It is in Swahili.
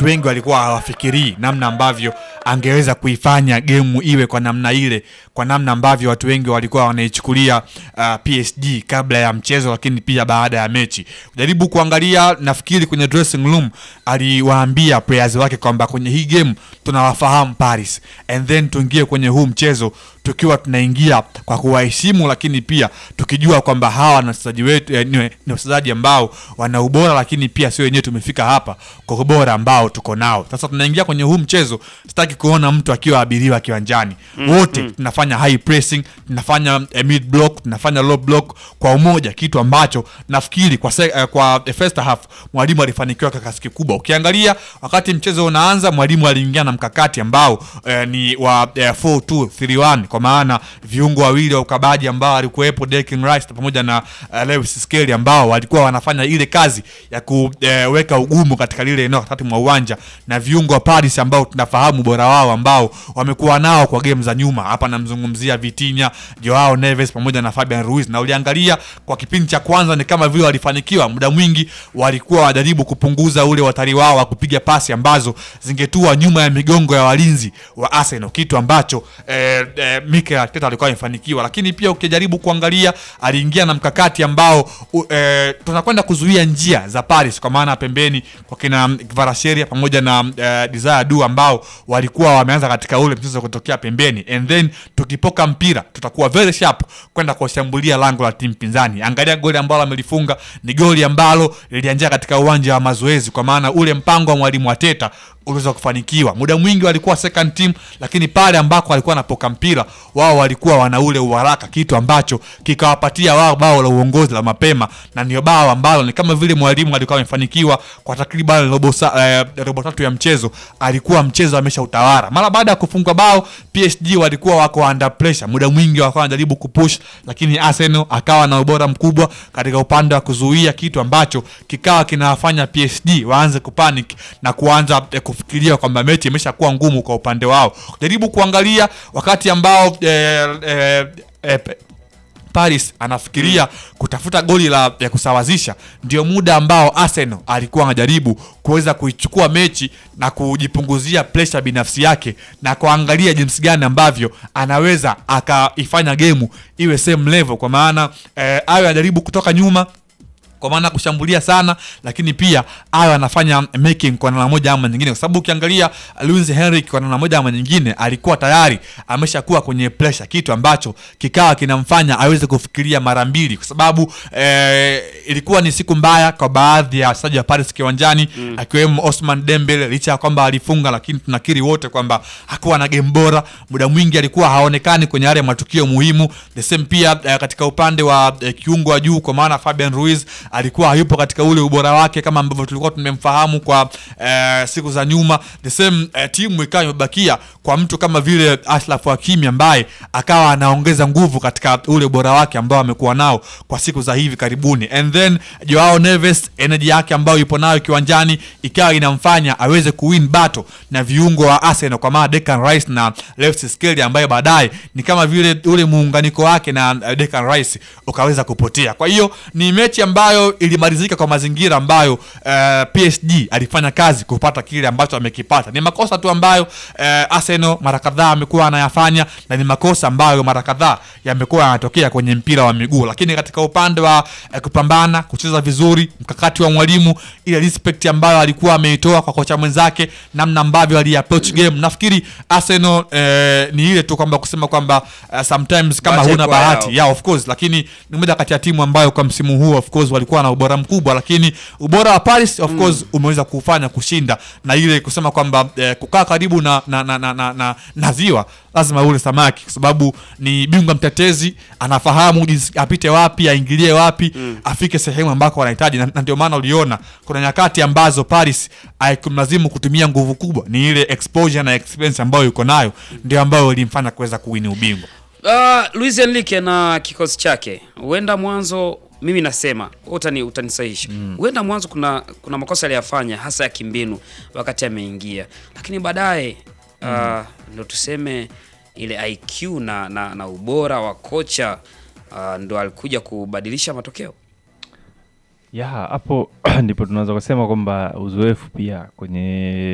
watu wengi walikuwa hawafikirii namna ambavyo angeweza kuifanya gemu iwe kwa namna ile, kwa namna ambavyo watu wengi walikuwa wanaichukulia uh, PSG kabla ya mchezo, lakini pia baada ya mechi. Jaribu kuangalia, nafikiri kwenye dressing room aliwaambia players wake kwamba kwenye hii game tunawafahamu Paris and then tuingie kwenye huu mchezo tukiwa tunaingia kwa kuwaheshimu, lakini pia tukijua kwamba hawa ni wachezaji wetu eh, ni ni wachezaji ambao wana ubora, lakini pia sio wenyewe tumefika hapa kwa ubora ambao tuko nao. Sasa tunaingia kwenye huu mchezo, sitaki kuona mtu akiwa abiriwa kiwanjani. Wote tunafanya high pressing, tunafanya eh, mid block, tunafanya low block kwa umoja, kitu ambacho nafikiri kwa se, eh, kwa the first half mwalimu alifanikiwa kwa kiasi kikubwa. Ukiangalia wakati mchezo unaanza, mwalimu aliingia na mkakati ambao eh, ni wa eh, 4-2-3-1 kwa maana viungo wawili wa ukabaji ambao alikuwepo Declan Rice pamoja na uh, Lewis Skelly ambao walikuwa wanafanya ile kazi ya kuweka ugumu katika lile eneo katikati mwa uwanja na viungo wa Paris ambao tunafahamu bora wao ambao wamekuwa nao kwa game za nyuma. Hapa namzungumzia Vitinha, Joao Neves pamoja na Fabian Ruiz, na uliangalia kwa kipindi cha kwanza ni kama vile walifanikiwa, muda mwingi walikuwa wajaribu kupunguza ule watari wao wa kupiga pasi ambazo zingetua nyuma ya migongo ya walinzi wa Arsenal, kitu ambacho eh, eh, Mikel Arteta alikuwa amefanikiwa, lakini pia ukijaribu kuangalia aliingia na mkakati ambao u, eh, tunakwenda kuzuia njia za Paris kwa maana pembeni kwa kina Kvaratskhelia pamoja na eh, Desire Du ambao walikuwa wameanza katika ule mchezo kutokea pembeni, and then tukipoka mpira tutakuwa very sharp kwenda kushambulia lango la timu pinzani. Angalia goli ambalo amelifunga ni goli ambalo lilianzia katika uwanja wa mazoezi, kwa maana ule mpango wa mwalimu Arteta uliweza kufanikiwa. Muda mwingi walikuwa second team, lakini pale ambako walikuwa wanapoka mpira wao walikuwa wana ule uharaka, kitu ambacho kikawapatia wao bao la uongozi la mapema, na ndio bao ambalo ni kama vile mwalimu alikuwa amefanikiwa kwa takriban robo, sa, eh, robo tatu ya mchezo, alikuwa mchezo amesha utawala. Mara baada ya kufungwa bao, PSG walikuwa wako under pressure, muda mwingi wakawa wanajaribu kupush, lakini Arsenal akawa na ubora mkubwa katika upande wa kuzuia, kitu ambacho kikawa kinawafanya PSG waanze kupanic na kuanza eh, kufikiria kwamba mechi imeshakuwa ngumu kwa upande wao. Jaribu kuangalia wakati ambao eh, eh, eh, Paris anafikiria kutafuta goli la ya kusawazisha, ndio muda ambao Arsenal alikuwa anajaribu kuweza kuichukua mechi na kujipunguzia pressure binafsi yake na kuangalia jinsi gani ambavyo anaweza akaifanya gemu iwe same level, kwa maana eh, awe anajaribu kutoka nyuma kwa maana kushambulia sana, lakini pia awe anafanya making kwa namna moja ama nyingine, kwa sababu ukiangalia Luis Henrique kwa namna moja ama nyingine alikuwa tayari ameshakuwa kwenye pressure, kitu ambacho kikawa kinamfanya aweze kufikiria mara mbili, kwa sababu eh, ilikuwa ni siku mbaya kwa baadhi ya wachezaji wa Paris kiwanjani mm. akiwemo Osman Dembele, licha ya kwamba alifunga, lakini tunakiri wote kwamba hakuwa na game bora. Muda mwingi alikuwa haonekani kwenye yale matukio muhimu. The same pia eh, katika upande wa eh, kiungo wa juu, kwa maana Fabian Ruiz alikuwa hayupo katika ule ubora wake kama ambavyo tulikuwa tumemfahamu kwa eh, siku za nyuma. The same eh, timu ikawa imebakia kwa mtu kama vile Ashraf Hakimi ambaye akawa anaongeza nguvu katika ule ubora wake ambao amekuwa nao kwa siku za hivi karibuni, and then Joao Neves energy yake ambayo yupo nayo kiwanjani ikawa inamfanya aweze kuwin battle na viungo wa Arsenal kwa maana Declan Rice na Lewis Skelly ambaye baadaye ni kama vile ule muunganiko wake na uh, Declan Rice ukaweza kupotea. Kwa hiyo ni mechi ambayo ilimalizika kwa mazingira ambayo uh, PSG alifanya kazi kupata kile ambacho amekipata. Ni makosa tu ambayo uh, Arsenal mara kadhaa amekuwa anayafanya na ni makosa ambayo mara kadhaa yamekuwa yanatokea kwenye mpira wa miguu, lakini katika upande wa uh, kupambana, kucheza vizuri, mkakati wa mwalimu, ile respect ambayo alikuwa ameitoa kwa kocha mwenzake, namna ambavyo ali approach game, nafikiri Arsenal uh, ni ile tu kwamba kusema kwamba uh, sometimes kama Bahati huna haikuwa bahati yao. yeah, of course, lakini ni moja kati ya timu ambayo kwa msimu huu of course walikuwa na ubora mkubwa, lakini ubora wa Paris of course umeweza kufanya kushinda na ile kusema kwamba eh, kukaa karibu na na, na, na, na, na, na ziwa lazima ule samaki, kwa sababu ni bingwa mtetezi, anafahamu jinsi apite wapi, aingilie wapi, afike sehemu ambako wanahitaji, na, na ndio maana uliona kuna nyakati ambazo Paris haikumlazimu kutumia nguvu kubwa, ni ile exposure na experience ambayo yuko nayo ndio ambayo ilimfanya kuweza kuwini ubingwa. Uh, Luis Enrique na kikosi chake huenda mwanzo, mimi nasema wewe utani utanisahisha, huenda mwanzo kuna kuna makosa aliyafanya hasa ya kimbinu wakati ameingia, lakini baadaye uh, ndo tuseme ile IQ na, na, na ubora wa kocha uh, ndo alikuja kubadilisha matokeo. ya hapo ndipo tunaweza kusema kwamba uzoefu pia kwenye